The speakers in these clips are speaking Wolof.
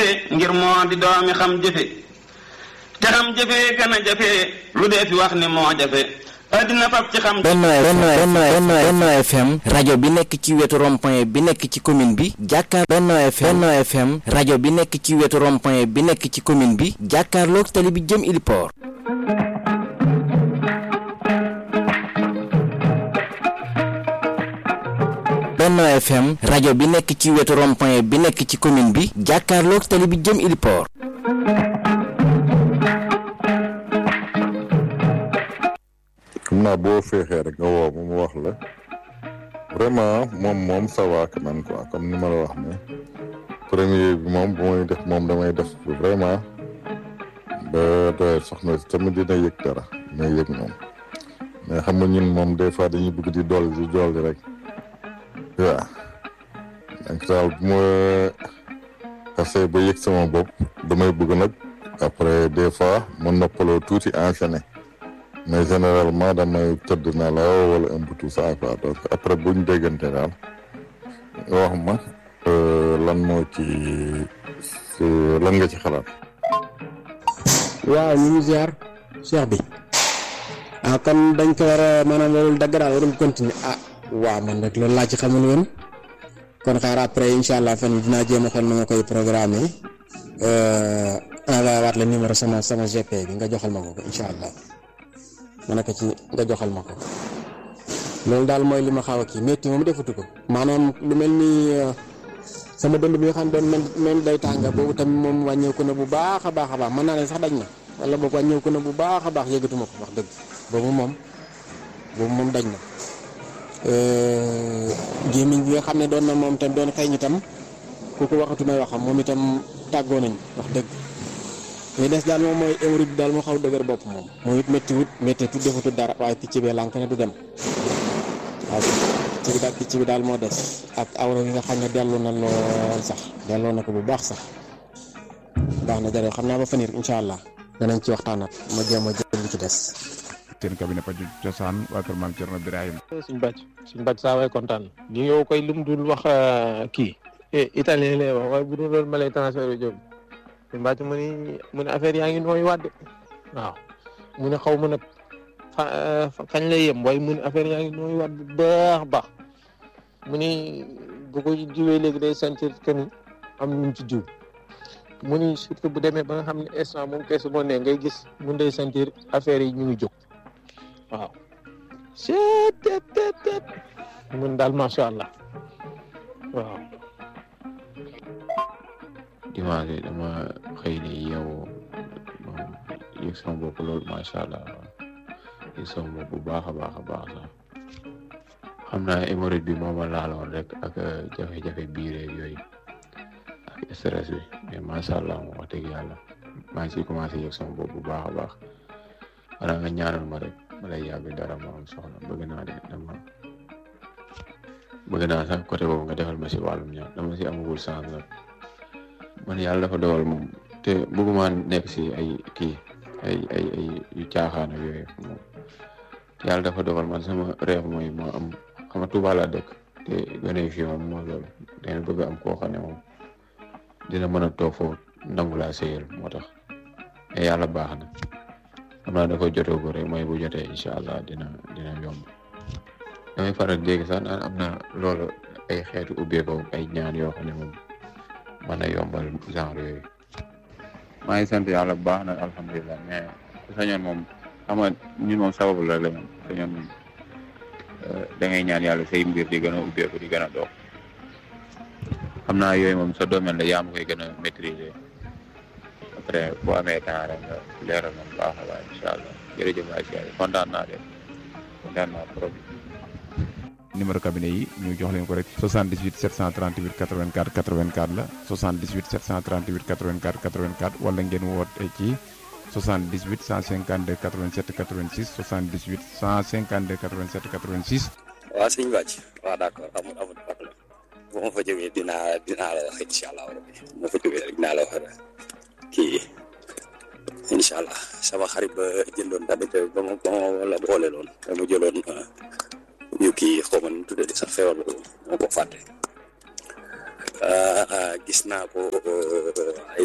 jëfe ngir moo di doomi xam jëfe te xam jëfe gën a jafe lu dee fi wax ni moo jafe addina fab ci xam Benno Benno Benno Benno FM rajo bi nekk ci wetu rond-point bi nekk ci commune bi jàkkaar Benno FM Benno FM rajo bi nekk ci wetu rond-point bi nekk ci commune bi jàkkaarloog tali bi jëm Iliport Benno FM rajo bi nekk ci wetu rond-point bi nekk ci commune bi jàkkaarloog tali bi jëm Iliport xam naa boo féexee rek nga woo ma mu wax la vraiment moom moom ça va quand même quoi comme ni ma la wax ne premier bi moom bu may def moom damay def vraiment ba doyal soxna si tamit dina yëg dara dina yëg moom mais xam nga ñun moom des fois dañuy bëgg di dolli di dolli rek waaw donc daal bu ma xasee ba yëg sama bopp damay bëgg nag après des fois ma noppaloo tuuti enchaîné mais généralement damay tëdd na la wala un peu tout ça quoi donc après bu ñu déggante daal wax ma lan moo ci lan nga ci xalaat. waaw ñu ngi ziar cheikh bi ah kon dañ ko war a maanaam loolu dagg daal warul continuer ah waaw man nag loolu laa ci xamul woon kon xaar après incha allah fan yii dinaa jéem a xool nu ma koy programme envoyé waat la numéro sama sama GP bi nga joxal ma ko incha allah. ma ne ko ci nga joxal ma ko loolu daal mooy li ma xaw a kii métti moom defatu ko maanaam lu mel ni sama dënd bi nga xam doon mel mel day tànga boobu tamit moom wàññeeku na bu baax a baax a baax mën naa ne sax dañ na wala boobu wàññeeku na bu baax a baax yëgatuma ko wax dëgg boobu moom boobu moom dañ na gémmiñ bi nga xam ne doon na moom tam doon xeeñ itam kooku waxatu may waxam moom itam tàggoo nañ wax dëgg li des daal moom mooy hémorroïde bi daal moo xaw dëgër bopp moom moom it métti wut métti tu defatut dara waaye picc bi lànk ne du dem waaw picc bi daal picc bi daal moo des ak awra yi nga xam ne dellu na lool sax delloo na ko bu baax sax baax na jërëjëf xam naa ba fanir incha allah danañ ci waxtaanat ma jéem a jël li ci des. seen cabinet paju cosaan waa kër maam Cerno Birahim suñ bàcc suñ bàcc saa waay kontaan ni yow koy lum dul wax kii italien lay wax waaye bu dul loolu ma lay transfert jóg suñ bàcc mu ni mu ne affaire yaa ngi nooy wàdde waaw mu ne xaw ma nag fa kañ lay yem waaye mu ne affaire yaa ngi nooy wàdd baax baax mu ni bu ko jiwee léegi day sentir que ni am ñu ci jiw mu ni surtout bu demee ba nga xam ne instant moom keesu moo ne ngay gis mun day sentir affaire yi ñu ngi jóg waaw seetetetet mun daal macha allah waaw dimanche dama xëy ni yow moom yëg sama bopp loolu macha allah yëg sama bopp bu baax a baax a baax sax xam naa hémorroïde bi moo ma laaloon rek ak jafe-jafe biir yooyu ak stress bi mais macha allah moom wax dëgg yàlla maa ngi ciy commencé yëg sama bopp bu baax a baax wala nga ñaanal ma rek ma lay yàgg dara ma am soxla bëgg naa de dama bëgg naa sax côté boobu nga defal ma si wàllum ñaan dama si amagul chance nag man yàlla dafa dogal moom te bëgguma nekk si ay kii ay ay ay yu caaxaan ak yooyu moom yàlla dafa dogal man sama rêve mooy moo am xam nga Tuuba laa dëkk te gone fii moom moo loolu dana bëgg am koo xam ne moom dina mën a toog foofu nangu laa sëyal moo tax mais yàlla baax na xam naa dafa jotee ko rek mooy bu jotee incha allah dina dina yomb damay faral dégg sax naan am na loolu ay xeetu ubbeekoo ay ñaan yoo xam ne moom mën a yombal genre yooyu maa ngi sant yàlla bu baax nag alhamdulilah mais ku sañoon moom xam nga ñun moom sababu la la moom sañoon moom da ngay ñaan yàlla say mbir di gën a ubbeeku di gën a dox xam naa yooyu moom sa domaine la yaa ma koy gën a maîtriser après boo amee temps rek nga leeral moom baax a baax incha allah jërëjëf waay si yàlla kontaan naa de kontaan naa trop. numéro cabinet yi ñu jox leen ko rek 78 738 84 84 la 78 738 84 84 wala ngeen woote ci 78 152 87 86 78 152 87 86. waaw sëñ Bàcc waaw d' accord amul amul problème bu ma fa jógee dinaa dinaa la wax incha allah rabbi bu ma fa jógee rek dinaa la wax kii incha allah sama xarit ba jëndoon tamit ba ma ba ma wala boole loon ba mu jëloon ñu kii xaw ma nu mu tuddati sax feebar boobu moo ko fàtte gis naa ko ay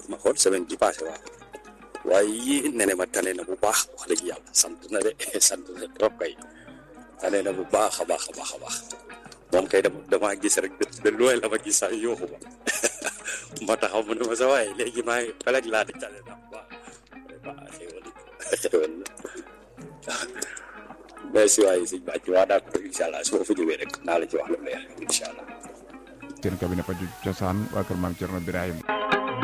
ma xool semaine bi passé waaw waaye yii nene ma tane na bu baax wax dëgg yàlla sant na de sant na trop kay tane na bu baax a baax a baax a baax moom kay dama damaa gis rek de looy la ma gis sax yooxu ma ma taxaw mu ne ma sa waaye léegi maa ngi peleg laa di tane na waaw waaw xéwal xéwal merci waaye sëñ bàcc waa d'accord incha allah su ma fa jógee rek naa la ci wax lu leer incha allah seen cabinet paju cosaan waa kër maam Cerno Birahim